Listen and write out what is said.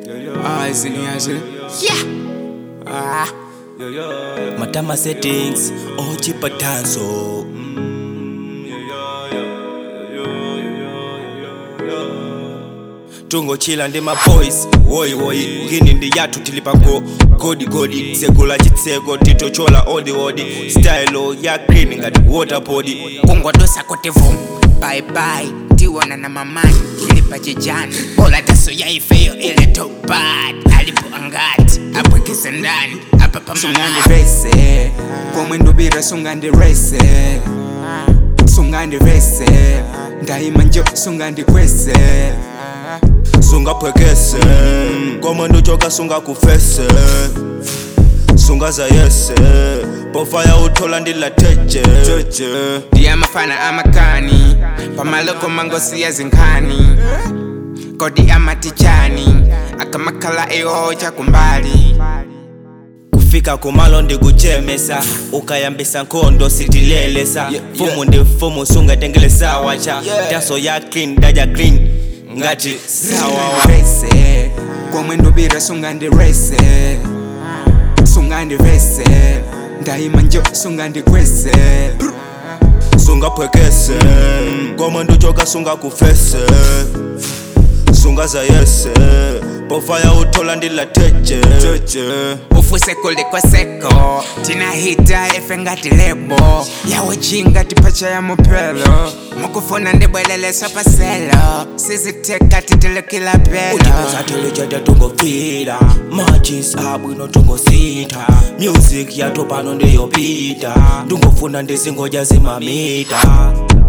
Ah, izinyaze. Yeah. Ah. Matama settings, ochipa danso. tungochila ndi maboys woyi woyi ngini ndi yathu tilipa go godi godi tsegula chitseko titochola odi odi style ya green ngati waterboard kungodosa kuti vum bye bye tiwona na mamani ili pachijani bola taso yaifeyo ile topad alipo angati apwekese ndani apa pamani sungandirese komwendubira sungandirese sungandirese ndayima njo sungandikwese sungaphwekese komwendo choka sungakufese sungazayese pofaya uthola ndilatheje ndiyamafana amakani pamaloko mangosi yazinkhani kodi amatichani akamakhala ihoja kumbali kufika kumalo ndikuchemesa ukayambisa nkhondo sitilelesa fumu ndi fumu sungatengelesa wacha taso ya clean daja clean ngati sawawa sungandirese komwendubira sungandirese sungandirese ndayima njo sungandikwese sungaphwekese komwendo choka sungakufese sungazayese pofaya uthola ndilatheje ufuse kulikoseko tinahita efe ngati lebo yawojinga tipacha ya mupelo mukufuna ndibwelelesa paselo siziteka titilekila pelo utipezateleja tungofila machis abwino tungosintha music yato pano ndiyopita ndungofuna ndizingoja zimamita